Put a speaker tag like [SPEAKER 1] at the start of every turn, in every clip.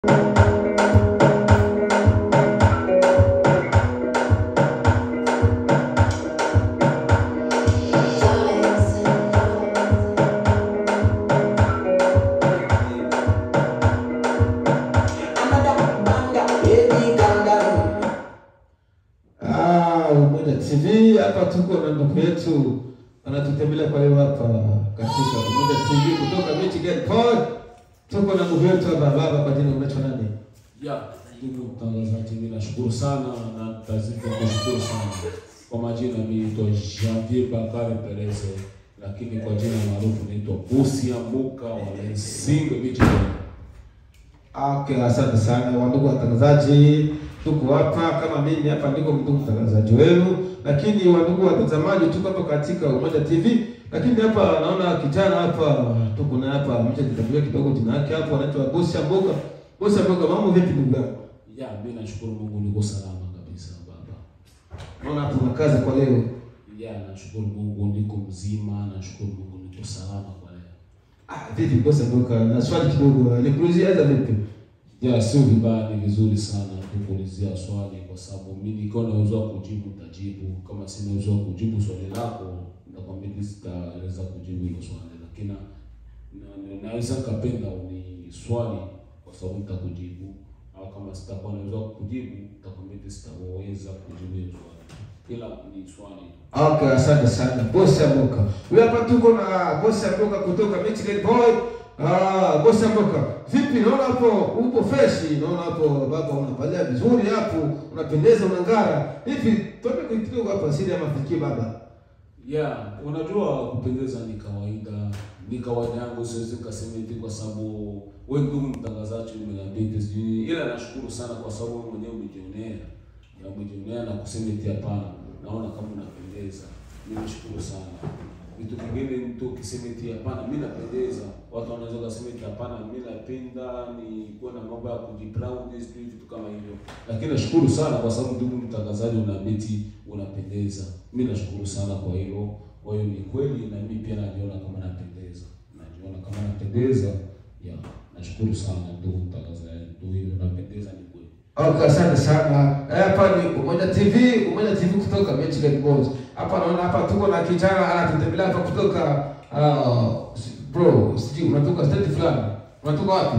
[SPEAKER 1] Ah, Umoja TV hapa tuko na ndugu yetu anatutembelea kwa leo hapa katika Umoja TV kutoka Michigan Pod. Tuko na ndugu yetu hapa baba, kwa jina unaitwa nani?
[SPEAKER 2] Ya, ndugu mtangazaji, mimi nashukuru sana na tazidi kushukuru sana. Kwa majina mimi naitwa Janvier Bakari Perez, lakini kwa jina maarufu naitwa Busi Ambuka wa Lensing Michigan.
[SPEAKER 1] Okay, asante sana wandugu watangazaji, tuko hapa kama mimi hapa ndiko ndugu mtangazaji wenu, lakini wandugu watazamaji, tuko hapa katika Umoja TV, lakini hapa naona kijana hapa tuko na hapa mchajitambulia kidogo jina yake hapo, anaitwa Bosi Amboka. Bosi Amboka, mambo vipi ndugu yangu?
[SPEAKER 2] Ya, mimi nashukuru Mungu niko salama kabisa baba.
[SPEAKER 1] Naona hapo una kazi kwa leo.
[SPEAKER 2] Ya, nashukuru Mungu niko mzima, nashukuru Mungu niko salama kwa leo.
[SPEAKER 1] Ah, vipi Bosi Amboka? Na swali kidogo, nikuulizie aza vipi?
[SPEAKER 2] Ya, sio vibaya, ni vizuri sana kukuulizia swali kwa sababu mimi nikiwa na uwezo wa kujibu nitajibu. Kama sina uwezo wa kujibu swali lako, nitakwambia mimi sitaweza kujibu hilo swali, lakini na, na, naweza kapenda ni swali kwa sababu nitakujibu, au kama sitakuwa na uwezo wa kujibu, nitakwambia mimi sitaweza kujibu hilo swali, ila ni swali tu.
[SPEAKER 1] Okay, asante sana Bosi Amboka. Huyu hapa tuko na Bosi Amboka kutoka Michigan Boy. Ah, Bosi Amboka. Vipi naona hapo upo fresh, naona hapo baba unapalia vizuri hapo, unapendeza unang'ara. Hivi tupe kidogo hapa siri ya mafikio baba.
[SPEAKER 2] Yeah, unajua kupendeza ni kawaida, ni kawaida yangu, siwezi nikasema hivi kwa sababu wewe ndugu mtangazaji umeniambia hivi sijui, ila nashukuru sana kwa sababu wewe mwenyewe umejionea, na umejionea na kusema eti hapana, naona kama unapendeza. Mimi nashukuru sana. Vitu vingine mtu ukisema eti hapana, mimi napendeza, watu wanaweza kusema eti hapana, mimi napenda ni kuwa na mambo ya kujiproud, sijui vitu kama hivyo, lakini nashukuru sana kwa sababu ndugu mtangazaji unaambia eti unapendeza. Mimi nashukuru sana kwa hilo. Kwa hiyo ni kweli, na mimi pia najiona kama napendeza, najiona kama napendeza. Ya, nashukuru sana ndugu mtangazaji, ndio hilo, napendeza ni kweli.
[SPEAKER 1] Okay, asante sana. Eh, Hapa ni Umoja TV, Umoja TV kutoka Michigan Boys. Hapa naona hapa tuko na kijana anatutembelea hapa kutoka uh, bro, sijui unatoka state fulani. Unatoka wapi?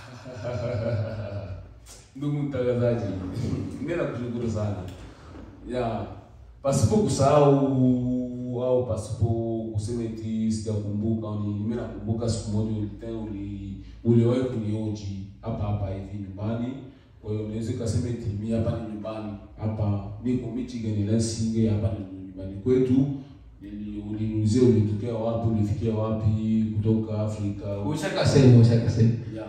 [SPEAKER 2] Ndugu mtangazaji, mimi nakushukuru sana. Ya, pasipo kusahau au pasipo kusema eti sijakumbuka, ni mimi nakumbuka siku moja ulitena uli uliwahi kunioji hapa hapa hivi nyumbani. Kwa hiyo unaweza kusema eti mimi hapa ni nyumbani, hapa niko Michigan Lansing, hapa ni nyumbani kwetu. Nili- Uliniulizia ulitokea wapi, ulifikia wapi kutoka Afrika.
[SPEAKER 1] Ushaka sema, ushaka sema.
[SPEAKER 2] Ya.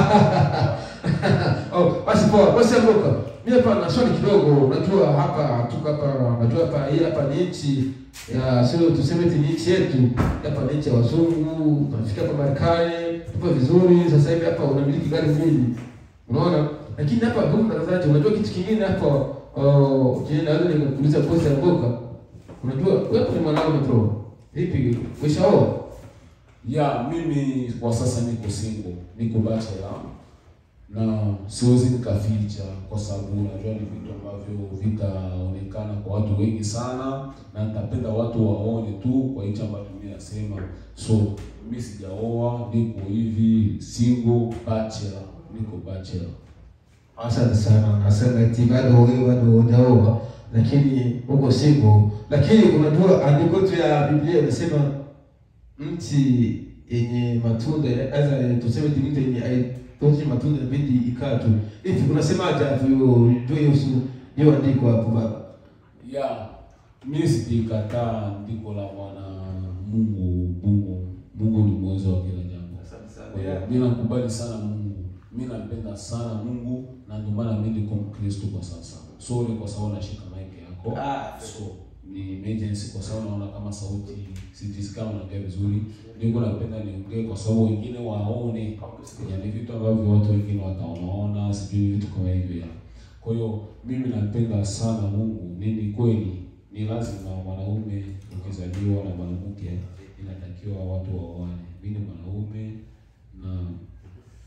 [SPEAKER 1] oh, basi poa, basi amboka. Mimi hapa na swali kidogo. Unajua hapa tuko hapa, unajua hapa hii hapa ni nchi ya sio tuseme eti ni nchi yetu. Hapa ni nchi ya wazungu. Tunafika hapa Marekani, tupo vizuri. Sasa hivi hapa unamiliki gari mbili. Unaona? Lakini hapa ndugu mtangazaji, unajua kitu kingine hapa oh, je, naweza nikakuuliza bosi amboka. Unajua wewe ni mwanaume bro. Vipi? Ushaoa?
[SPEAKER 2] Ya, mimi kwa sasa niko single, niko bachelor na siwezi nikaficha, kwa sababu unajua ni vitu ambavyo vitaonekana kwa watu wengi sana, na nitapenda watu waone tu kwa hicho ambacho mimi nasema. So mimi sijaoa, niko hivi single bachelor, niko bachelor.
[SPEAKER 1] Asante sana. Nasema eti bado wewe bado hujaoa lakini uko single. Lakini unajua andiko tu ya Biblia inasema mti yenye matunda aza tuseme eti mti yenye haitoshi matunda inabidi ikaa tu. Hivi unasemaje hapo hiyo juu hiyo su- hiyo andiko hapo baba?
[SPEAKER 2] Ya, mimi sijikataa andiko la Bwana Mungu. Mungu Mungu ni mwezo wa kila jambo. Kwa hiyo mimi nakubali sana Mungu, mimi nampenda sana Mungu, na ndio maana mimi niko Mkristo kwa sasa. Sorry kwa sababu nashika mic yako.
[SPEAKER 1] Ah.
[SPEAKER 2] So ni emergency kwa sababu naona kama sauti sijisikii kama naongea vizuri. Niko napenda niongee kwa sababu wengine waone, yani vitu ambavyo watu wengine wataonaona, sijui vitu kama hivyo. ya. Kwa hiyo mimi nampenda sana Mungu. Ni ni kweli, ni lazima mwanaume ukizaliwa na mwanamke inatakiwa watu waoane. Mimi ni mwanaume na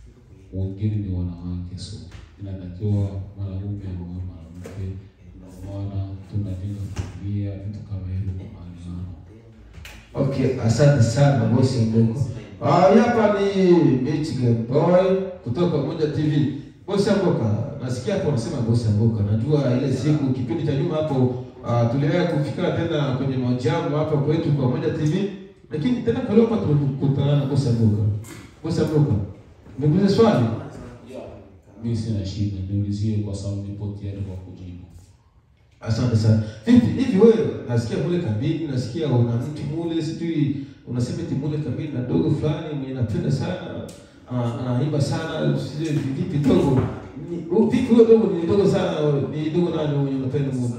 [SPEAKER 2] wengine ni wanawake, so inatakiwa mwanaume aoe mwanamke, ndio maana tunajenga familia, vitu kama hivyo kwa maana
[SPEAKER 1] Okay, asante sana bosi Mboko. Ah, hii hapa ni Michigan Boy kutoka Moja TV. Bosi Mboka, nasikia hapo unasema bosi Mboka. Najua ile siku kipindi cha nyuma hapo ah, tuliwahi kufika tena kwenye mahojiano hapa kwetu kwa Moja TV. Lakini tena kwa leo hapa tumekutana na bosi Mboka. Bosi Mboka. Nikuulize swali.
[SPEAKER 2] mi sina shida, niulizie kwa sababu nipo tayari kwa kujibu.
[SPEAKER 1] Asante sana. Vipi hivi wewe nasikia mule kabini, nasikia una mtu mule sijui unasema eti mule kabini na dogo fulani mwenye napenda sana ah, anaimba sana sijui vipi dogo. Ni- u- Vipi huyo dogo ni dogo sana ni dogo nani mwenye unapenda mule?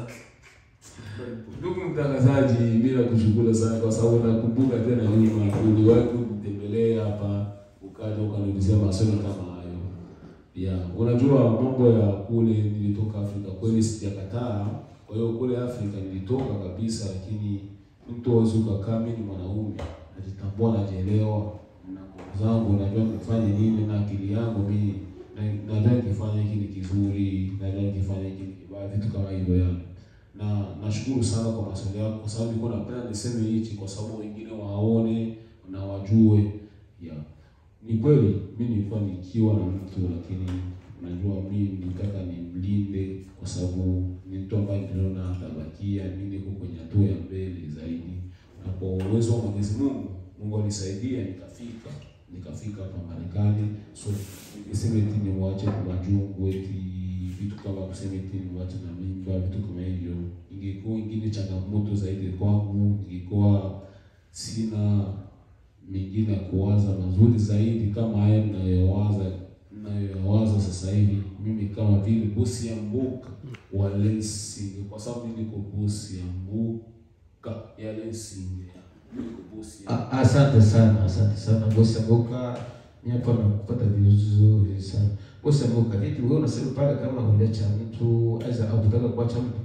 [SPEAKER 2] Ndugu mtangazaji, bila kushukuru sana kwa sababu nakumbuka tena nyuma uliwahi kunitembelea hapa ukaja ukaniulizia maswali kama hayo. Ya, unajua mambo ya kule nilitoka Afrika kweli sijakataa. Kwa hiyo kule Afrika nilitoka kabisa, lakini mtu hawezi ukakaa, mimi ni mwanaume, najitambua, najielewa na nguvu zangu, najua nifanye nini na akili yangu mimi na- najua nikifanya hiki ni kizuri, najua nikifanya hiki ni kibaya, vitu kama hivyo yani na nashukuru sana kwa maswali yako, kwa sababu nilikuwa napenda niseme hichi kwa sababu wengine waone na wajue. Yeah. Ni kweli mimi nilikuwa nikiwa na mtu, lakini najua mimi nitaka nimlinde kwa sababu ni mtu ambaye niliona atabakia, mimi niko kwenye hatua ya mbele zaidi, na kwa uwezo wa Mwenyezi Mungu, Mungu alisaidia nikafika nikafika hapa Marekani. So niseme eti nimwache kwa majungu eti vitu kama kusema eti nimwache na mimba, vitu kama hivyo, ingekuwa ingine changamoto zaidi kwangu, ingekuwa sina mengine ya kuwaza mazuri zaidi kama haya ninayowaza ninayowaza sasa hivi, mimi kama vile bosi ya mbuka wa Lensing, kwa sababu mimi niko bosi ya mbuka ya Lensing, mimi niko bosi ya
[SPEAKER 1] A- Asante sana, asante sana bosi Mboka. Mimi hapa nakupata vizuri sana. Bosi Mboka, vipi wewe unasema pale kama uliacha mtu aidha au kutaka kuacha mtu?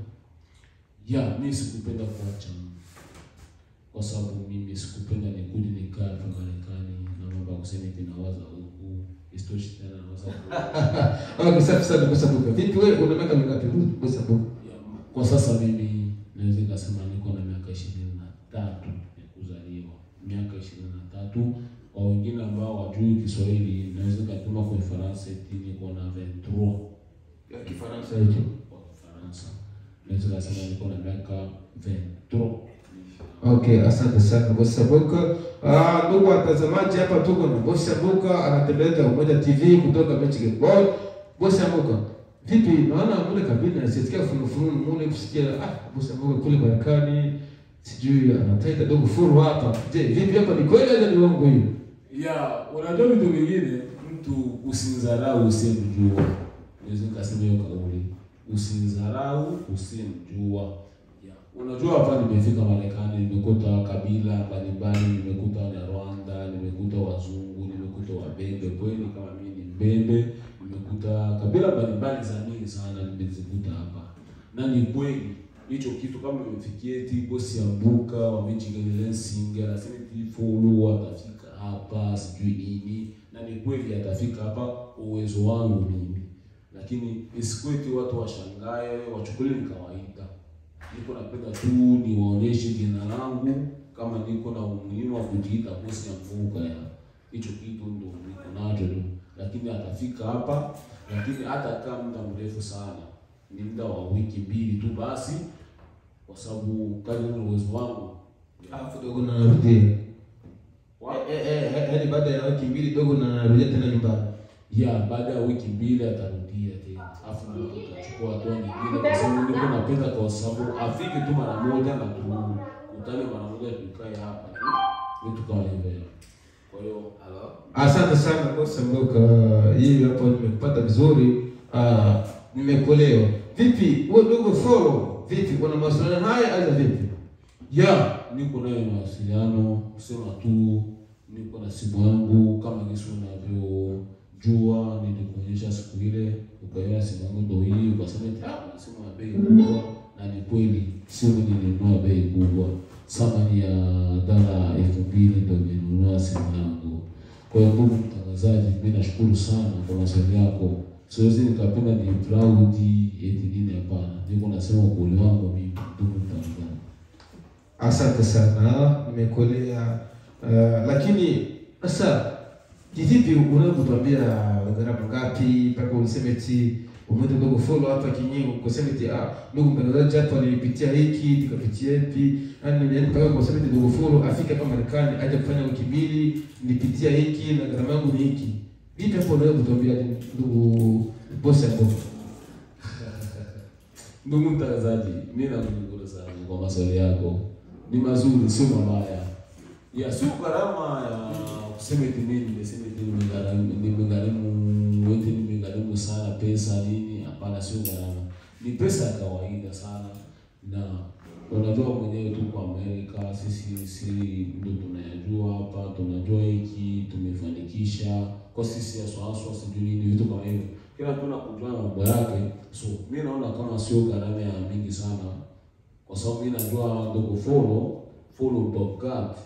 [SPEAKER 2] ya mimi sikupenda kuacha kwa sababu mimi sikupenda nikuje nikaa hapa Marekani na mambo ya kusema eti nawaza huku isitoshi tena nawaza huku.
[SPEAKER 1] Okay, safi sana bosi Mboka. Vipi wewe una miaka mingapi bosi Mboka?
[SPEAKER 2] Ya, kwa sasa mimi naweza nikasema niko na miaka ishirini na tatu ya kuzaliwa, miaka ishirini na tatu. Kwa wengine ambao wajui Kiswahili naweza nikatuma kwa Kifaransa eti niko na 23
[SPEAKER 1] Ya Kifaransa hicho.
[SPEAKER 2] kwa Kifaransa, naweza nikasema niko na miaka 23
[SPEAKER 1] Okay, asante sana bosi Mboka. Ah, ndugu watazamaji, hapa tuko na bosi Mboka anatembelea Umoja TV kutoka Michigan Boy. Bosi Mboka, vipi naona mule kabini nasikia funu funu mule kusikia ah, bosi Mboka kule Marekani sijui anataita dogo furu hapa. Je, vipi hapa ni kweli au ni uongo hiyo?
[SPEAKER 2] ya unajua vitu vingine, mtu usimdharau usiyemjua. Naweza nikasema hiyo kauli, usimdharau usiyemjua. Ya, unajua hapa nimefika Marekani, nimekuta kabila mbalimbali, nimekuta Wanyarwanda, nimekuta wazungu, nimekuta Wabembe. Kweli kama mimi ni Mbembe, nimekuta kabila mbalimbali za mingi sana nimezikuta hapa, na ni kweli hicho kitu kama imefikia eti bosi ya mbuka wa Michigan Lansing anasema eti follow atafika hapa sijui nini, na ni kweli atafika hapa uwezo wangu mimi, lakini isikuwe eti watu washangae wachukulie ni kawaida. Niko napenda tu niwaonyeshe jina langu kama niko na umuhimu wa kujiita bosi ya mbuka ya hicho kitu ndo niko nacho tu, lakini atafika hapa, lakini hatakaa muda mrefu sana ni muda wa wiki mbili tu basi, kwa sababu kadri na uwezo wangu
[SPEAKER 1] Alafu dogo na narudia.
[SPEAKER 2] Wa-
[SPEAKER 1] Eh, eh, eh, yaani baada ya wiki mbili dogo na narudia tena nyumbani.
[SPEAKER 2] ya baada ya wiki mbili atarudia tena, afu ndio tutachukua hatua nyingine, kwa sababu niko napenda, kwa sababu afike tu mara moja na tukutane mara moja, tukae hapa tu vitu kama hivyo. Kwa hiyo
[SPEAKER 1] Asante sana bosi Mboka. Hii hapo nimekupata vizuri. Ah, nimekuelewa. Vipi wewe dogo follow? Vipi kuna mawasiliano haya aidha vipi?
[SPEAKER 2] ya niko nayo mawasiliano, kusema tu niko na simu yangu kama jinsi unavyojua, nilikuonyesha siku ile, ukaiona simu yangu ndo hii, ukasema eti ah, simu ya bei kubwa, na ni kweli simu nilinunua bei kubwa, thamani ya dola elfu mbili ndo nilinunua simu yangu. Kwa hiyo ndugu mtangazaji mtangazaji, mimi nashukuru sana kwa maswali yako. Siwezi nikapenda ni proud eti nini, hapana. Niko nasema ukweli wangu mimi, ndugu mtangazaji.
[SPEAKER 1] Asante sana, nimekuelewa. Uh, lakini sasa kivipi unavyotuambia gharama ngapi mpaka useme eti umeenda ndogo follow hapa kinyingo kusema eti ah, ndugu mtangazaji hapa nilipitia hiki nikapitia hivi yani yani mpaka kusema eti ndogo follow afike hapa Marekani aje kufanya wiki mbili nilipitia hiki na gharama yangu ni hiki. Vipi hapo unaweza kutuambia ndugu bosi hapo?
[SPEAKER 2] Ndugu mtangazaji, mimi nakushukuru sana kwa maswali yako, ni mazuri, sio mabaya. Ya sio gharama ya kusema eti mimi nimesema eti nimegharimu nimegharimu eti nimegharimu sana pesa nini. Hapana, sio gharama, ni pesa ya kawaida sana, na unajua mwenyewe tu kwa Amerika, sisi si ndio tunayajua hapa, tunajua hiki tumefanikisha kwa sisi aswaswa, sijui nini, vitu kama hivyo kila mtu anakujua na mambo yake. So mi naona kama sio gharama ya mingi sana, kwa sababu mi najua ndogo follow follow Bobcat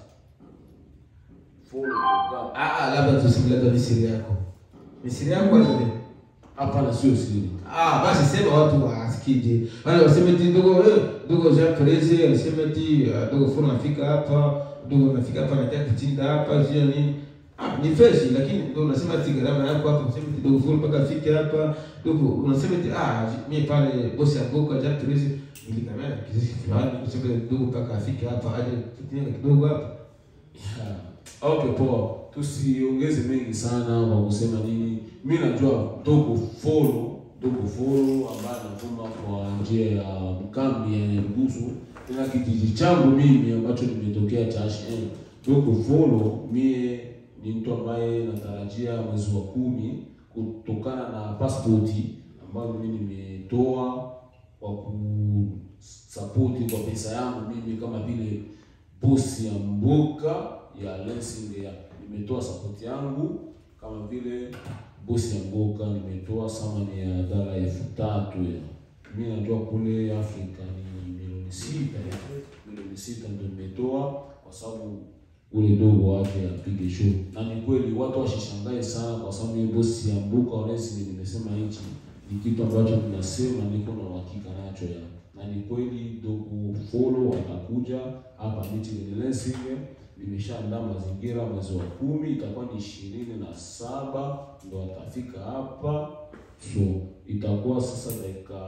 [SPEAKER 2] follow Bobcat.
[SPEAKER 1] Ah, ah, labda tuseme labda ni siri yako. Ni siri yako au ni?
[SPEAKER 2] Hapana, sio siri.
[SPEAKER 1] Ah, basi sema watu wasikije. Wale waseme eti ndugu eh, ndugu Jean Perez alisema eti ah, ndugu Funa anafika hapa, ndugu anafika hapa anataka kutinda hapa, sio nini? Ah, ni fresh lakini ndio unasema eti gharama yako hapa, unasema eti ndugu Funa mpaka afike hapa, ndugu unasema eti ah, mimi pale bosi ya Boka Jean Perez nilikamera kiasi fulani, unasema ndugu mpaka afike hapa aje kutinda kidogo hapa.
[SPEAKER 2] Yeah. Okay, poa, tusiongeze mengi sana kwa kusema nini. Mi najua dogo follow dogo follow ambaye anatuma kwa njia ya mkambi ya Nyarugusu, tena kijiji changu mimi ambacho nimetokea cha HN. Dogo follow mie ni mtu ambaye natarajia mwezi wa kumi kutokana na pasipoti ambayo mimi nimetoa kwa kusapoti kwa pesa yangu mimi kama vile bosi ya mboka ya Lensing ya nimetoa sapoti yangu kama vile bosi ya mboka nimetoa thamani ya dola elfu tatu ya mimi najua kule Afrika ni milioni sita ya milioni sita ndio nimetoa kwa sababu ule dogo wake apige show, na ni kweli watu washishangae sana, kwa sababu hiyo bosi ya mbuka Onesime nimesema hichi ni kitu ambacho tunasema niko na uhakika nacho ya na ni kweli dogo follow atakuja hapa Michigan Lensing. Nimeshaandaa mazingira, mwezi wa kumi itakuwa ni ishirini na saba ndo atafika hapa, so itakuwa sasa dakika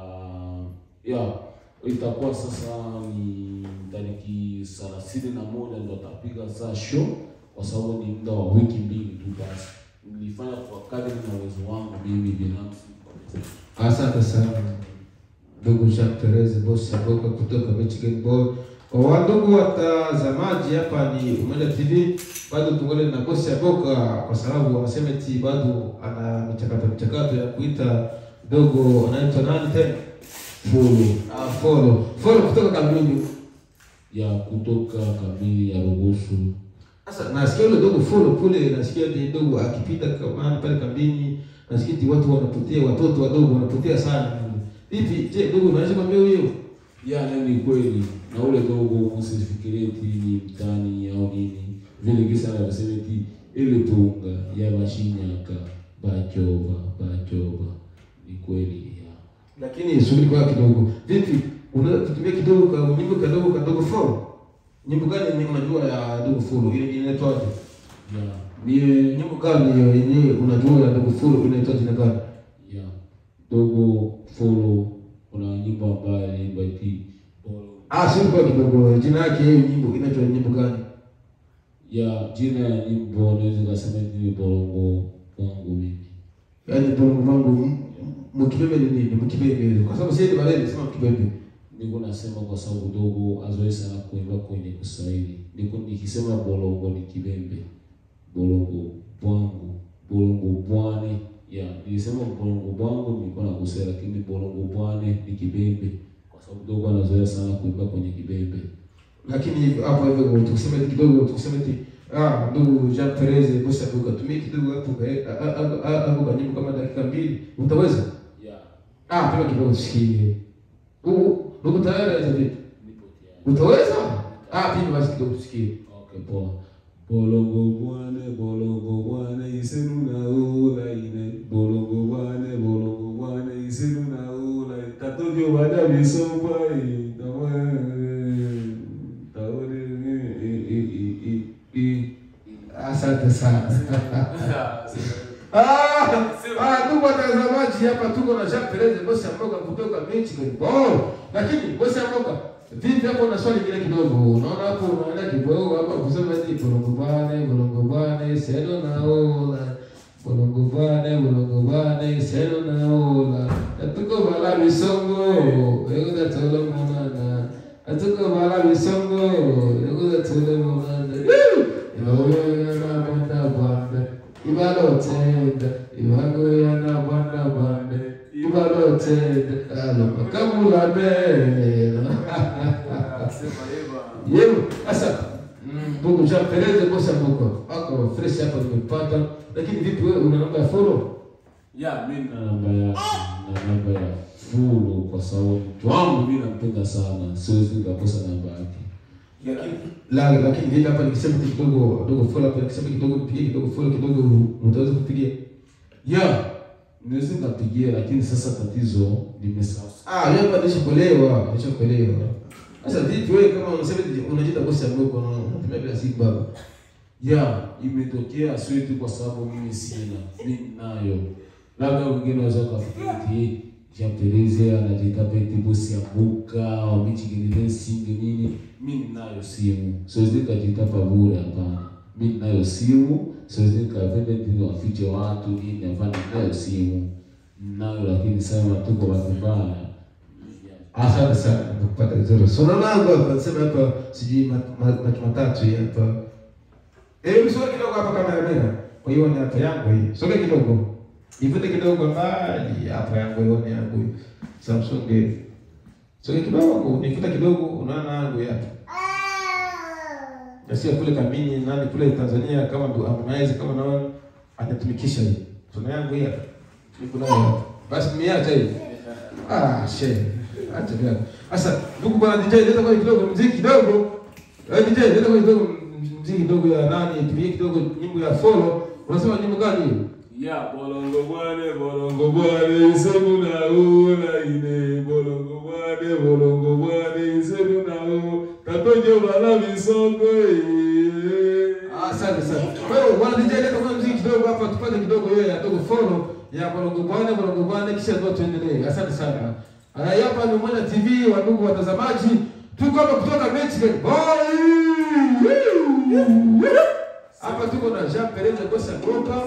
[SPEAKER 2] ya itakuwa sasa ni tariki thelathini na moja ndo atapiga saa show, kwa sababu ni muda wa wiki mbili tu. Basi nilifanya kwa kadri na uwezo wangu mimi binafsi.
[SPEAKER 1] Asante sana ndugu Jean Perez bosi ya Boka kutoka Michigan Boy. Kwa wandugu watazamaji, hapa ni Umoja TV, bado tungole na bosi ya Boka kwa sababu wanasema eti bado ana michakato michakato ya kuita dogo anaitwa nani tena?
[SPEAKER 2] Follow
[SPEAKER 1] Ah, follow follow kutoka Kamini.
[SPEAKER 2] ya kutoka kamili ya Rugusu.
[SPEAKER 1] Sasa nasikia yule dogo follow kule, nasikia eti dogo akipita kama pale kambini, nasikia eti watu wanapotea, watoto wadogo wanapotea sana. Vipi? Je, dogo unaweza kwambia huyo?
[SPEAKER 2] Ya ni kweli, na ule dogo msifikirie eti ni mtani au nini vile kisa anavyosema eti ile punga ya bashinyaka bachoba bachoba, ni kweli ya
[SPEAKER 1] lakini subiri kwa kidogo. Vipi, unaweza kutumia kidogo ka nyimbo kadogo kadogo follow? Nyimbo gani ni unajua ya dogo follow? Ile inaitwaje?
[SPEAKER 2] ya mie
[SPEAKER 1] Nyimbo gani hiyo yenyewe unajua ya dogo follow inaitwa jina gani?
[SPEAKER 2] ya dogo follow, kuna nyimbo ambayo inaimba eti bolo
[SPEAKER 1] Ah, subiri kwa kidogo. Jina yake hiyo nyimbo inaitwa nyimbo gani?
[SPEAKER 2] ya jina ya nyimbo naweza kasema eti ni bolongo wangu mimi
[SPEAKER 1] Yaani bongo vangu mkibebe ni nini? Mkibebe. Kwa sababu sisi baleni sema mkibebe.
[SPEAKER 2] niko nasema kwa sababu dogo azoe sana kuimba kwenye Kiswahili. Niko nikisema bolongo ni kibembe, bolongo bwangu, bolongo bwane. Ya, nilisema bolongo bwangu nilikuwa nakosea, lakini bolongo bwane ni kibembe, kwa sababu dogo anazoea sana kuimba kwenye kibembe.
[SPEAKER 1] Lakini hapo hivyo tukisema eti kidogo tukisema eti ah ndugu Jean Perez bosi abuka tumie kidogo hapo kwa hapo kwa nyimbo kama dakika mbili utaweza?
[SPEAKER 2] Ya,
[SPEAKER 1] Ah, pima kidogo tusikie. U uko tayari aje vipi?
[SPEAKER 2] nipo tayari.
[SPEAKER 1] Utaweza? Ah, pima basi kidogo tusikie.
[SPEAKER 2] Okay, poa. bolongo bwane bolongo bwane isenu na ula ine bolongo bwane bolongo bwane isenu na ula tatojo bada bisomba i tawa tawa i i i i
[SPEAKER 1] Asante sana. Ah, ah, ndugu watazamaji, hapa tuko na Jean Perez bosi ya mboga kutoka Michigan. Oh, lakini bosi ya mboga vipi hapo na swali lingine kidogo. Unaona hapo unaenda kidogo hapa kusema eti bolongo bane, bolongo bane, seno na ola. Bolongo bane, bolongo bane, seno na ola. Atuko bala bisongo, ego da tolo monana. Atuko bala bisongo, ego da tolo monana. Ibagoyana banda banda. Ibalotenda, ibagoyana banda banda. Ibalotenda, aloma kamula bela. Yebo, sasa mm, ndugu Jean Perez bosa moko wako fresh hapa nimepata, lakini vipi wewe una namba ya follow?
[SPEAKER 2] ya mi na namba ya na namba ya fulu kwa sababu mtu wangu mi nampenda sana siwezi nikakosa namba yake
[SPEAKER 1] La, lakini vipi hapa nikisema tu kidogo kidogo follow hapa nikisema kidogo mpigie kidogo follow kidogo utaweza kupigia?
[SPEAKER 2] ya naweza nikapigia lakini sasa tatizo nimesahau
[SPEAKER 1] Ah, wewe hapa nishakuelewa, nishakuelewa. Sasa vipi wewe kama unasema eti unajiita bosi ya moko na unatumia bila siku baba?
[SPEAKER 2] ya imetokea sio tu kwa sababu mimi sina mi nayo labda wengine wanaweza kufikiri eti Jean Perez anajiita peti bosi ya mbuka wa Michigan Racing nini mi ninayo simu siwezi nikajiita pabure hapana mi ninayo simu siwezi nikapenda ndio wafiche watu nini hapana ninayo simu ninayo lakini sema tu kwa bahati mbaya
[SPEAKER 1] Asante sana nakupata vizuri. So naona hapa nasema hapa sijui mat- mat- mat- matatu hii hapa. Eh, msoge kidogo hapa kamera. Kwa hiyo ni hapa yangu hii. Soge kidogo. Ivute kidogo mbali hapa yangu hiyo ni yangu. hii. Samsung. Soge kidogo, nifute kidogo unaona yangu hii hapa. Nasikia kule kamini nani kule Tanzania kama ndo Harmonize kama naona anatumikisha hii. Tuna yangu hii hapa. Niko nayo hapa. Basi miacha hii. Ah, she. Acha bila. Sasa ndugu bwana DJ leta kwa kidogo muziki kidogo. Eh DJ leta kwa kidogo muziki kidogo ya nani? Tupige kidogo nyimbo ya follow. Unasema nyimbo gani hiyo?
[SPEAKER 2] Ya bolongo bwane bolongo bwane isemu na ula ine bolongo bwane bolongo bwane isemu na ula tatojo bala bisongo eh.
[SPEAKER 1] Asante sana. Kwa hiyo bwana DJ leta kwa muziki kidogo hapa tupate kidogo hiyo ya dogo follow ya Bolongo Bwana Bolongo Bwana kisha ndio tuendelee. Asante sana. Haya hapa ni Mwana TV wa ndugu watazamaji. Tuko hapa kutoka Michigan. Boy! Hapa tuko na Jean Perez Gosa Goka.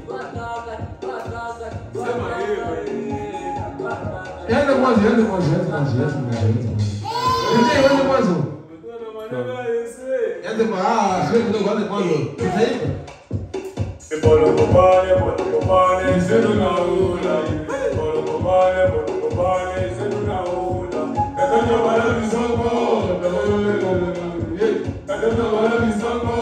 [SPEAKER 1] Yaani mwanzo, yaani mwanzo, yaani mwanzo, yaani mwanzo, yaani mwanzo. DJ, yaani mwanzo. Yaani mwanzo, ah, sio kidogo, yaani mwanzo. Tutaimba.
[SPEAKER 3] Bolongo bane, bolongo bane, zenu na ula. Bolongo bane, bolongo bane, zenu na ula. Katoto bala bisongo, katoto bala bisongo,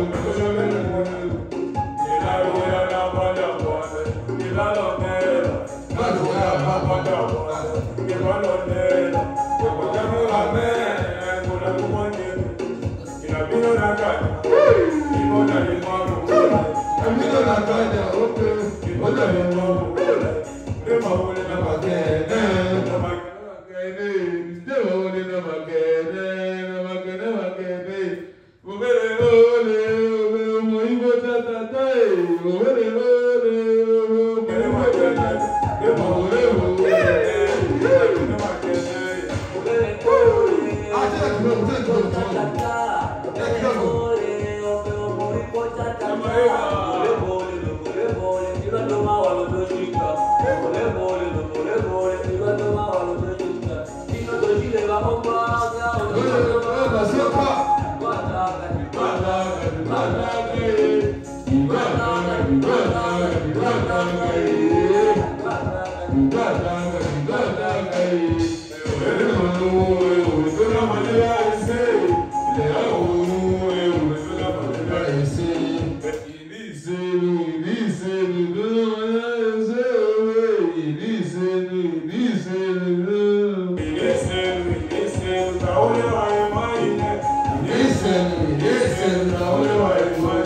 [SPEAKER 3] Ilalo ya na bada bwane, ilalo nela. Ilalo ya na bada bwane, ilalo nela. Kwa jamula me, kuna kumwani. Inabino na kani, imona ni mwamu.
[SPEAKER 1] Camino na calle, ope, ope,
[SPEAKER 3] Nema ule na
[SPEAKER 1] Makene.
[SPEAKER 3] Na
[SPEAKER 1] Ah, tena kidogo, tena kidogo, kidogo. Wewe, wewe, basioka.
[SPEAKER 3] Listen, listen,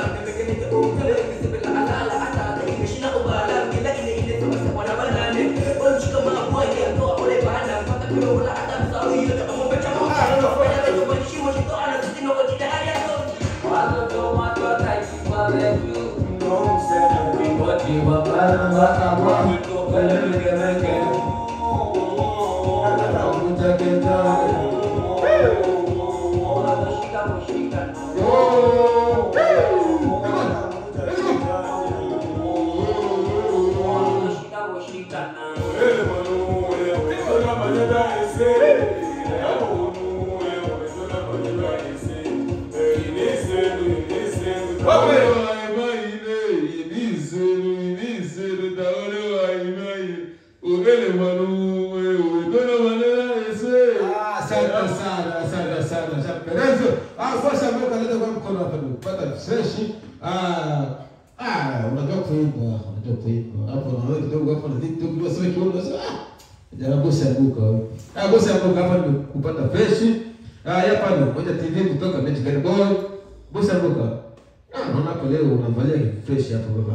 [SPEAKER 1] Asante sana, asante sana, shapendeza. Ah, sasa mbona kaleta kwa mkono hapa ndio kupata fresh. Ah, ah, unajua kuimba, unajua kuimba. Hapo na wewe kidogo hapo na vitu kidogo sasa kidogo sasa. Jana bosi anguka. Ah, bosi anguka hapa ndio kupata fresh. Ah, hapa ndio moja TV kutoka Magic Boy. Bosi anguka. Ah, naona hapo leo unavalia fresh hapo baba.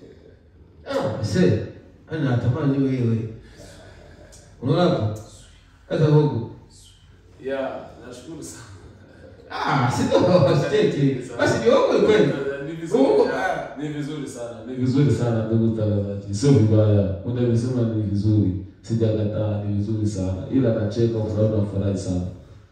[SPEAKER 1] Ah, sasa ana tamani wewe. Unaona hapo? Sasa huko.
[SPEAKER 2] Yeah, nashukuru sana.
[SPEAKER 1] Ah, sio steki. Basi ni huko kweli.
[SPEAKER 2] Ni vizuri.
[SPEAKER 1] Huko.
[SPEAKER 2] Ni vizuri sana. Ni vizuri sana ndugu mtangazaji. Sio vibaya. Unavisema ni vizuri. Sijakataa, ni vizuri sana. Ila nacheka kwa sababu nafurahi sana.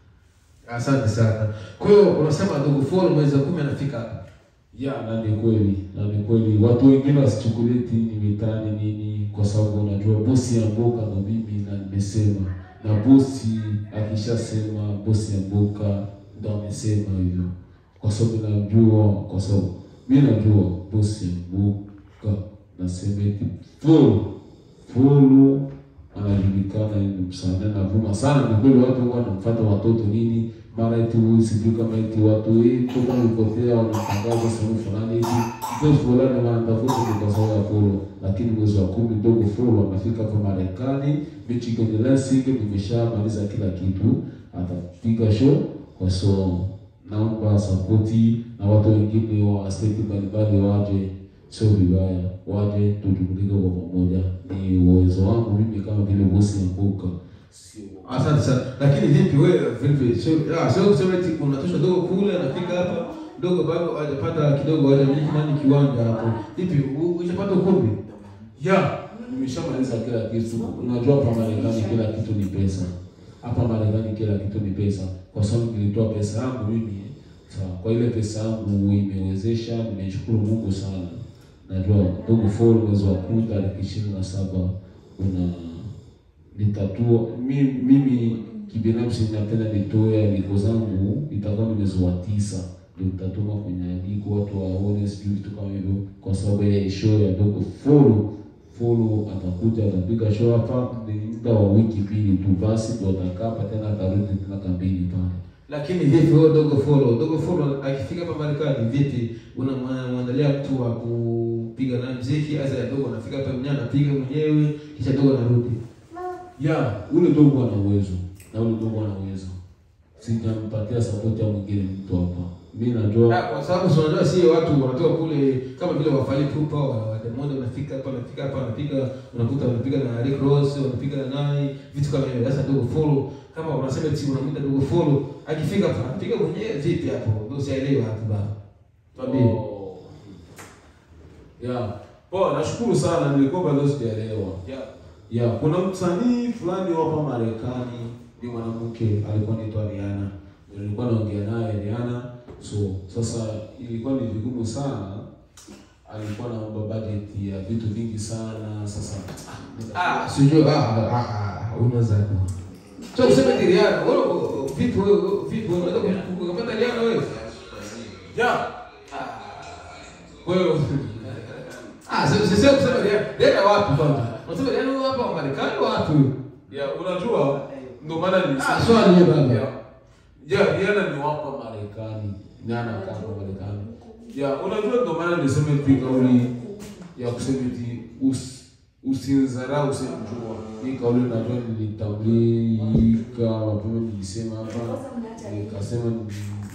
[SPEAKER 1] Asante sana. Kwa hiyo unasema ndugu Folo mwezi wa kumi anafika hapa.
[SPEAKER 2] Ya, na ni kweli, na ni kweli. Watu wengine wasichukulie eti ni mitani nini, kwa sababu unajua bosi ya mboka ndo mimi na nimesema, na bosi akishasema bosi ya mboka ndo amesema hivyo, kwa sababu najua, kwa sababu mi najua bosi ya mboka nasema eti Fulu Fulu anajulikana ni msanii anavuma sana. Ni kweli watu huwa wanamfuata watoto nini, mara eti huyu sijui kama eti watu hii toka ulipotea wanatangaza sehemu fulani eti mtu fulani wanatafuta ni kwa sababu ya Fulu, lakini mwezi wa kumi dogo Fulu anafika hapa Marekani, Michigan Lansing, nimeshamaliza kila kitu, atapiga show kwa so naomba sapoti na watu wengine wa state mbalimbali waje, sio vibaya, waje tujumulike kwa pamoja. Ni uwezo wangu mimi kama vile bosi ya mbuka, sio
[SPEAKER 1] Asante sana. Lakini vipi wewe vipi? Sio ah, sio kusema eti unatosha dogo kule anafika hapa dogo bado hajapata kidogo hajamiliki nani kiwanja hapo. Vipi u- ushapata ukumbi?
[SPEAKER 2] ya nimeshamaliza kila kitu. Unajua hapa Marekani kila kitu ni pesa. Hapa Marekani kila kitu ni pesa, kwa sababu nilitoa pesa yangu mimi. Sawa, kwa ile pesa yangu imewezesha, nimeshukuru Mungu sana. Najua ndugu Fall mwezi wa kumi tarehe ishirini na saba una nitatua mimi, mimi kibinafsi napenda nitoe aliko zangu, itakuwa ni mwezi wa tisa ndio nitatuma kwenye aliko watu waone, sijui vitu kama hivyo, kwa sababu ya show ya dogo Fulu. Fulu atakuja atapiga show hapa, ni muda wa wiki mbili tu, basi ndio atakaa hapa tena, atarudi tena kambini pale.
[SPEAKER 1] Lakini vipi wewe dogo Folo? Dogo Folo akifika hapa Marekani vipi? Unamwandalia mtu wa kupiga naye muziki, aza dogo anafika hapa mwenyewe anapiga mwenyewe kisha dogo anarudi.
[SPEAKER 2] ya ule dogo ana uwezo na ule dogo ana uwezo, sijampatia support ya mwingine mtu hapa. Mimi najua
[SPEAKER 1] Ah, kwa sababu si unajua si watu wanatoka kule kama vile wafali pupa wa wa Diamond wanafika hapa wanafika hapa wanapiga unakuta wanapiga na Rick Ross wanapiga na nani vitu kama hivyo. Sasa dogo follow kama unasema eti unamwita dogo follow akifika hapa anapiga mwenyewe vipi hapo? Ndio sielewi hapo baba. Tuambie.
[SPEAKER 2] Oh. Ya. Poa, nashukuru sana nilikuwa bado sijaelewa. Ya. Ya, kuna msanii fulani hapa Marekani ni mwanamke alikuwa anaitwa Rihanna. Nilikuwa naongea naye Rihanna. So, sasa ilikuwa ni vigumu sana. Alikuwa naomba budget ya vitu vingi sana. Sasa
[SPEAKER 1] Ah, sijui ah ah, ah unaweza kwa. So kusema eti Rihanna, wewe vipi wewe vipi wewe unaweza kupata Rihanna wewe?
[SPEAKER 2] ya.
[SPEAKER 1] Wewe Ah, sio sio sio kusema Rihanna. Rihanna wapi kwanza? Unasema Rihanna wewe hapa Marekani wapi?
[SPEAKER 2] Ya, unajua ndio maana
[SPEAKER 1] Ah,
[SPEAKER 2] nilisema
[SPEAKER 1] swali hiyo baba.
[SPEAKER 2] Ya, ya Rihanna ni wapa Marekani, ni anakaa hapa Marekani. Ya, unajua ndio maana niseme tu kauli ya kusema eti us, usinzarau usimjua. Hii kauli najua nilitambulika mapema, nilisema hapa nikasema ni-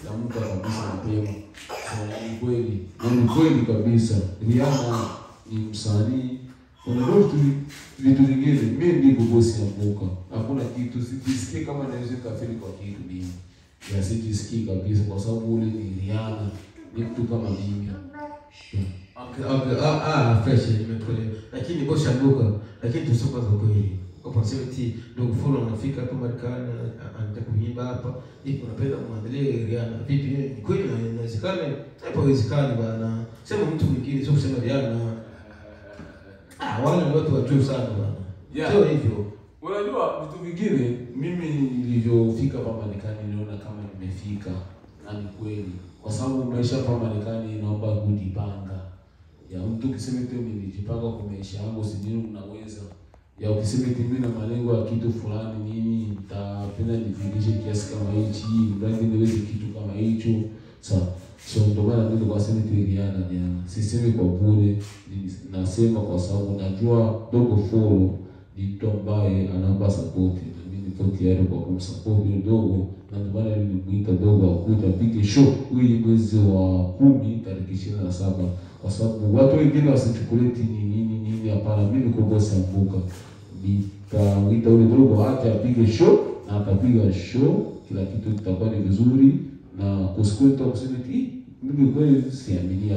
[SPEAKER 2] naamka kabisa mapema. So, ni kweli na ni kweli kabisa, Rihanna ni msanii. Unajua vitu vitu vingine, mimi ndiko bosi ya mbuka, hakuna kitu sijisikie kama naweza kafiri kwa kitu mimi ya sijisikii kabisa, kwa sababu ule ni Rihanna, ni mtu kama mimi.
[SPEAKER 1] Okay, okay. Ah, ah, fresh nimekuelewa. Lakini bosi anduka, lakini tuseme kwanza kweli. Kwa sababu eti ndugu fulani anafika hapa Marekani ana- anataka kuimba hapa. Hivi unapenda kumwandalia Rihanna. Vipi ni kweli na inawezekana? Hapo haiwezekani bana. Sema mtu mwingine sio kusema Rihanna. Ah, wale ni watu wa juu sana bana.
[SPEAKER 2] Yeah.
[SPEAKER 1] Sio hivyo.
[SPEAKER 2] Unajua vitu vingine, mimi nilivyofika hapa Marekani niliona kama nimefika, na ni kweli, kwa sababu maisha hapa Marekani inaomba kujipanga. Ya mtu ukisema eti nilijipanga kwa maisha yangu, si nini unaweza ya ukisema eti mimi na malengo ya kitu fulani nini, nitapenda nifikishe kiasi kama hichi, mradi niweze kitu kama hicho. Sa so ndio maana mimi kwa sema eti Rihanna jana, sisemi kwa bure, ni- nasema kwa sababu najua dogo follow ni mtu ambaye anampa support na mimi niko tayari kwa kumsupport huyo dogo, na ndio maana nilimwita dogo akuja apige show huyu mwezi wa kumi tarehe ishirini na saba kwa sababu watu wengine wasichukulie eti ni nini nini. Hapana, mimi niko bosi ambuka, nitamwita ule dogo aje apige show na atapiga show, kila kitu kitakuwa ni vizuri na kusikue mtu akusema eti "Ih, mimi kweli siaminia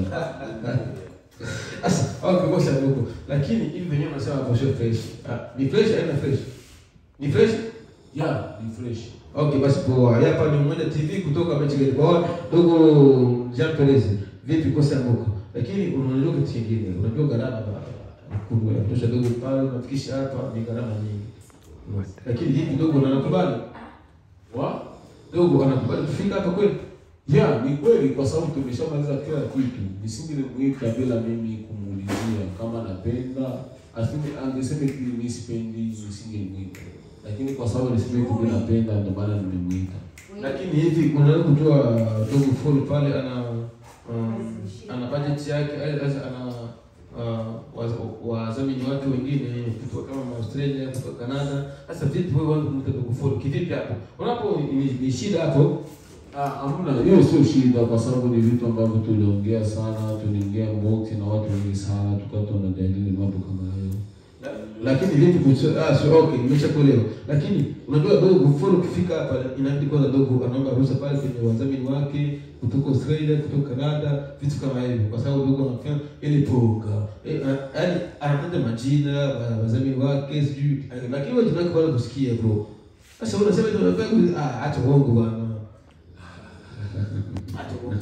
[SPEAKER 1] Sasa okay, bosi anduka. Lakini hivi wenyewe wanasema hapo sio fresh. Ah, ni fresh haina fresh. Ni fresh?
[SPEAKER 2] yeah, ni fresh
[SPEAKER 1] Okay, basi poa. Hapa ni Mwenda TV kutoka Michigan. Kwa dogo Jean Perez. Vipi kosa moko? Lakini unajua kitu kingine. Unajua gharama ba- kubwa ya kutosha dogo pale unafikisha hapa ni gharama nyingi. Lakini hivi dogo anakubali.
[SPEAKER 2] wa
[SPEAKER 1] Dogo anakubali kufika hapa kweli?
[SPEAKER 2] Ya, ni kweli kwa sababu tumeshamaliza kila kitu. Nisingelimuita bila mimi kumuulizia kama napenda. Asini angesema eti mimi sipendi, nisingelimuita. Lakini kwa sababu alisema eti mimi napenda ndio maana nimemuita.
[SPEAKER 1] Lakini hivi unaweza kujua dogo full pale ana um, ana budget yake eh, sasa ana uh, waz- wadhamini wake wengine kutoka kama Australia, kutoka Canada. Sasa vipi wewe wangu kumta dogo full kivipi hapo? Unapo ni, ni shida hapo.
[SPEAKER 2] Ah, hamna, hiyo sio shida kwa sababu ni vitu ambavyo tuliongea sana, tuliongea mboki na watu wengi sana, tukawa tunajadili mambo kama hayo.
[SPEAKER 1] Lakini vipi kuhusu ah so okay nimeshakuelewa. Lakini unajua dogo full ukifika hapa inabidi kwanza dogo anaomba ruhusa pale kwenye wadhamini wake kutoka Australia, kutoka Canada, vitu kama hivyo kwa sababu dogo anafanya ile poga. Eh, a- yaani anataja majina wa- wadhamini wake sijui eh, lakini wewe tunataka kwanza kusikia bro. Sasa unasema ndio unataka ku- ah acha uongo bwana. Acha uongo.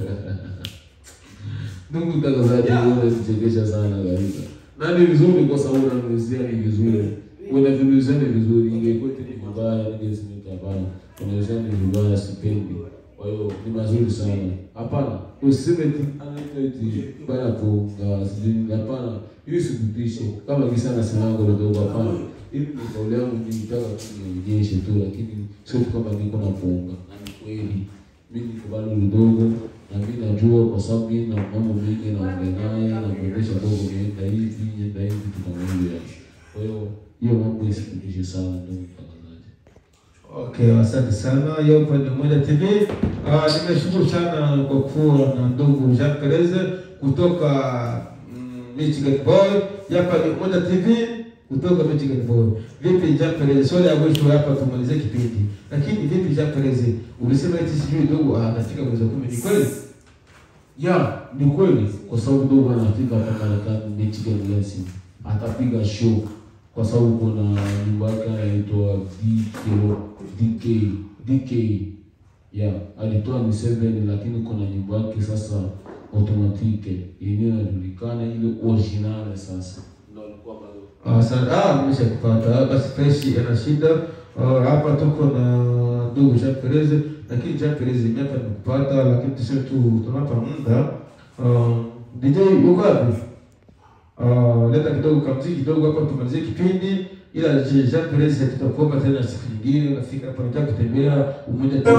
[SPEAKER 2] Ndugu mtangazaji,
[SPEAKER 1] Yeah.
[SPEAKER 2] wewe unanichekesha sana kabisa. Na ni vizuri kwa sababu unaniulizia ni vizuri. Unaniulizia ni vizuri, ingekuwa eti ni vibaya ningesema eti hapana. Unaniulizia ni vibaya sipendi. Kwa hiyo ni mazuri sana. Hapana, usiseme eti anaitwa eti bana kuunga sijui hapana. Hiyo sikutishe. Kama kisa anasema ngo ndio hapana. Hivi ni kauli yangu nilitaka tu nionyeshe tu lakini sio tu kama niko na kuunga. Na ni kweli. Mimi niko bado mdogo na mimi najua kwa sababu mimi na mambo mengi naongea naye na kuendesha dogo nienda hivi nienda hivi tukamwambia. Kwa hiyo hiyo mambo isikutishe sana ndugu mtangazaji.
[SPEAKER 1] Okay, asante sana. Hiyo hapa ni Mwenda TV. Ah, nimeshukuru sana kwa kuwa na ndugu Jean Perez kutoka mm, Michigan Boy. Hapa ni Mwenda TV kutoka Michigan Boy. Vipi Jean Perez? Swali ya mwisho hapa tumalizie kipindi. Lakini vipi Jean Perez? Ulisema eti sijui ndugu anafika mwezi wa kumi. Ni kweli?
[SPEAKER 2] Ya, ni kweli kwa sababu dogo anafika hapa Marekani Michigan Lansing. Atapiga show kwa sababu kuna nyumba yake anaitwa DK DK DK. Ya, alitoa ni seven lakini kuna nyumba yake sasa automatique yenyewe inajulikana ile original sasa. Ndio alikuwa bado
[SPEAKER 1] Ah, Asante. Ah, nimeshakupata. Basi fresh ana shida. Ah, hapa tuko na ndugu Jean Perez, lakini Jean Perez mimi hapa nimekupata, lakini tuseme tu tunapa muda. Ah, DJ uko wapi? Ah, leta kidogo kamziki kidogo hapa tumalizie kipindi. Ila Je- Jean Perez tutakuomba tena siku nyingine unafika hapa nataka kutembea umoja tu.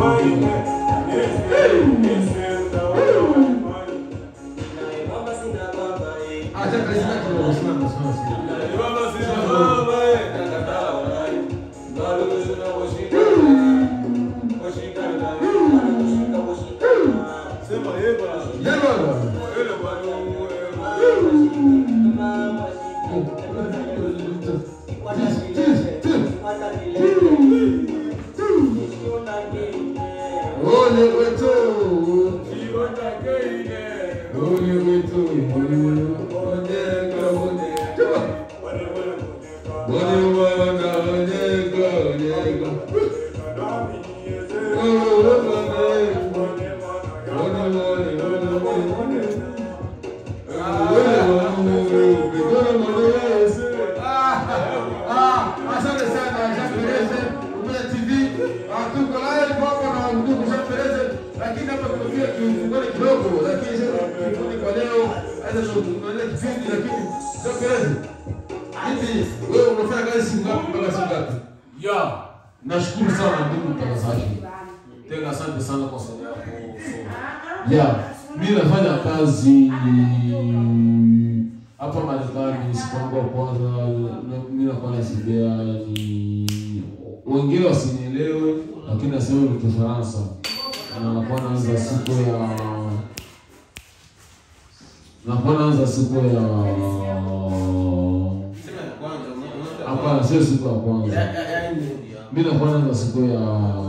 [SPEAKER 1] Ah, Jean Perez na kidogo simama simama simama.
[SPEAKER 3] Thank you.
[SPEAKER 1] Ole wetu. Ole wetu. Onega onega. Ole wana onega onega. Ole wana. Ole ole ole ole. Asante sana Jean Perez, Umoja TV. Ah, Tuko live hapa na ndugu Jean Perez, lakini hapa tumefika kifungoni kidogo, lakini sasa kifungoni kwa leo acha tunaendelea kipindi, lakini Jean Perez, hivi wewe unafanya kazi siku ngapi mpaka siku ngapi?
[SPEAKER 2] Ya,
[SPEAKER 1] Nashukuru sana ndugu mtangazaji.
[SPEAKER 2] tena asante sana kwa swali yako.
[SPEAKER 1] Yeah, mimi nafanya kazi hapa Marekani, siku yangu ya kwanza na- mimi nakuwa nasibia ni wengine wasinielewe, lakini nasema ni Kifaransa na nakuwa naanza siku ya nakuwa naanza siku ya hapana, sio siku ya kwanza, mimi nakuwa naanza siku ya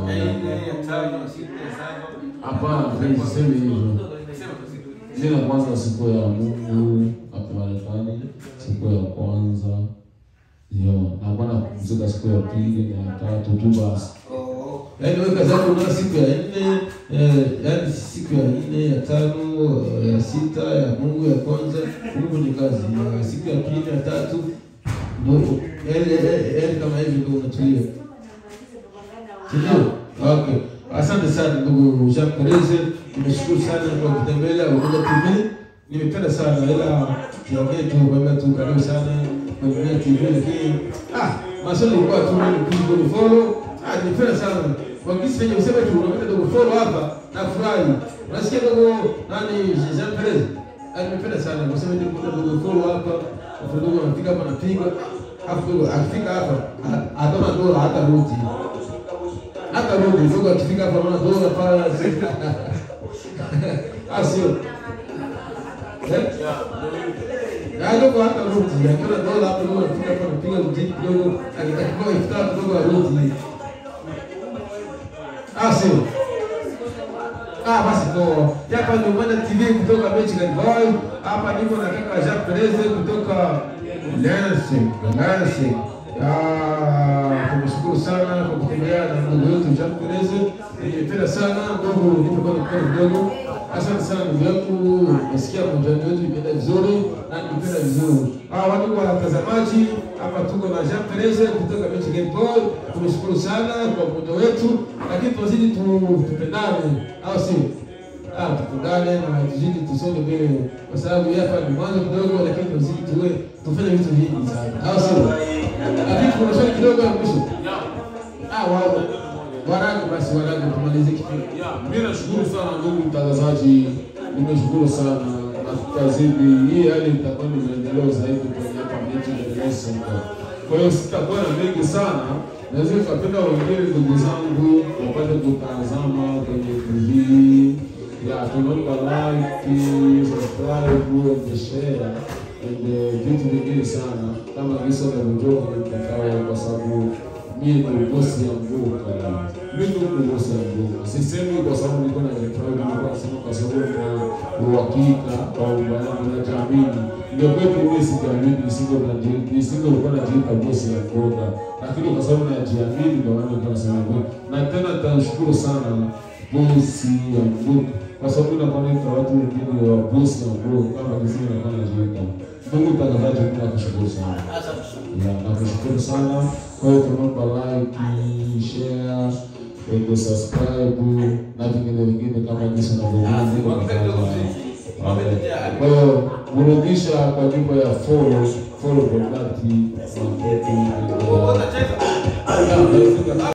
[SPEAKER 1] hapana, sisemi hivyo Jina kwanza siku ya Mungu hapa Marekani, siku ya kwanza ndio nakuwa napumzika siku ya pili na ya tatu tu basi. Yaani wewe kazi yako unaona siku ya nne, eh, yaani siku ya nne, ya tano, ya sita, ya Mungu ya kwanza, Mungu ni kazi. Ya siku ya pili, ya tatu ndio yaani yaani- yaani kama hivi ndio unatulia. Ndio. Okay. Asante sana ndugu Jean Perez. Nimeshukuru sana kwa kutembelea Umoja TV. Nimependa sana ila tuongee tu kwamba tu karibu sana kwa Umoja TV lakini ah maswali ilikuwa tu ni kujibu ni follow. Ah nimependa sana. Kwa kisi penye useme tu unapenda ndugu follow hapa na furahi. Unasikia ndugu nani Jean Perez? Ah nimependa sana. Useme ndugu ndugu follow hapa. Kwa ndugu anafika hapa anapiga. Hapo ndugu akifika hapa ataona dola hata ruti hata rudi ndugu akifika hapa naona dola pale ah sio eh ya ndugu hata rudi akiona dola hapo ndugu akifika hapa anapiga mjini kidogo akitakiwa iftar ndugu arudi ah sio Ah, basi poa. Hapa ni Umoja TV kutoka Michigan Boy. Hapa niko na kaka Jean Perez kutoka Lansing. Lansing. Ah, tumeshukuru sana kwa kutembea na ndugu yetu Jean Perez. Nimependa sana ndugu, nipo kwa mkono kidogo. Asante sana ndugu yangu. Nasikia mjani wetu imeenda vizuri na nimependa vizuri. Ah, watu watazamaji, hapa tuko na Jean Perez kutoka Michigan Boy. Tumeshukuru sana kwa muda wetu, lakini tuzidi tu tupendane, au si? Ah, tupendane na tuzidi tusonge mbele, kwa sababu hapa ni mwanzo kidogo, lakini tuzidi tuwe tufanye vitu vingi sana, au si? Lakini kuna swali kidogo ya mwisho. Ah, wao waragu basi, waragu tumalize kipindi.
[SPEAKER 2] Ya, mimi nashukuru sana ndugu mtangazaji, nimeshukuru sana na tutazidi hii hali itakuwa ni maendeleo zaidi kwenye hapa miji ya Dar es Salaam. Kwa hiyo sitakuwa na mengi sana, naweza nikapenda wengine ndugu zangu wapate kutazama kwenye TV ya tunaomba like, subscribe and share and eh, vitu vingine sana kama visa vinavyojua kwenye mtandao kwa sababu mimi ni bosi ya mvuka. Mimi ni bosi ya mvuka. Sisemi kwa sababu niko na jipride, niko nasema kwa sababu nina uhakika kwamba yangu najiamini. Ndio kwetu mimi sijiamini, nisinge nisingekuwa najiita bosi ya mvuka, lakini kwa sababu najiamini ndio maana niko nasema hivyo. Na tena nitashukuru sana bosi ya mvuka kwa sababu nakuwa naita watu wengine wa bosi ya mvuka kama kisini nakuwa najiita. Mungu mtangazaji, mimi nakushukuru sana. Ya, nakushukuru sana. Kwa hiyo tunaomba like, share, and subscribe na vingine vingine kama jinsi unavyoona. Kwa hiyo burudisha kwa nyimbo ya follow follow kwa dhati na